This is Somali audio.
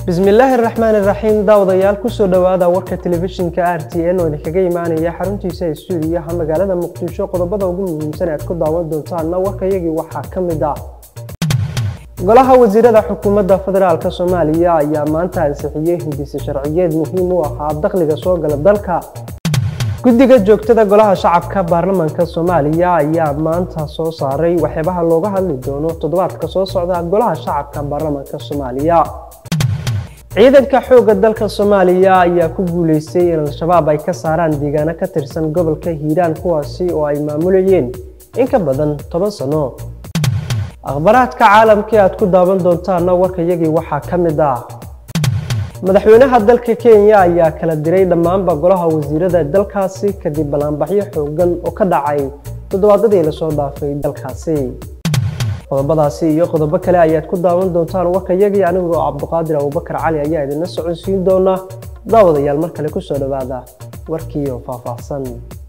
bismillaahi araxmaan iraxiim daawadayaal kusoo dhowaada warka telefishinka r t n oo idinkaga imaanaya xaruntiisa stuudiyaha magaalada muqdisho qodobada ugu muhiimsan aad ku daawan doontaanna warkayagii waxaa ka mid ah golaha wasiirada xukuumadda federaalk soomaaliya ayaa maanta ansixiyey hindise sharciyeed muhiim u ahaa dakhliga soo gala dalka guddiga joogtada golaha shacabka baarlamaanka soomaaliya ayaa maanta soo saaray waxyaabaha looga hadli doono toddobaadka soo socda golaha shacabka baarlamaanka soomaaliya ciidanka xoogga dalka soomaaliya ayaa ku guuleystay in al-shabaab ay ka saaraan deegaano ka tirsan gobolka hiiraan kuwaasi oo ay maamulayeen in ka badan toban sano akhbaraadka caalamkii aad ku daawan doontaana warkayagii waxaa ka mid ah madaxweynaha dalka kenya ayaa kala diray dhammaanba golaha wasiirada dalkaasi kadib ballaanbaxyo xoogan oo ka dhacay toddobaadadii lasoo dhaafay dalkaasi qodobadaasi iyo qodobo kale ayaad ku daawan doontaan warkayagii anigoo cabduqaadir abubakar cali ayaa idinla socodsiin doona daawadayaal mar kale kusoo dhowaada warkiioo faahfaahsan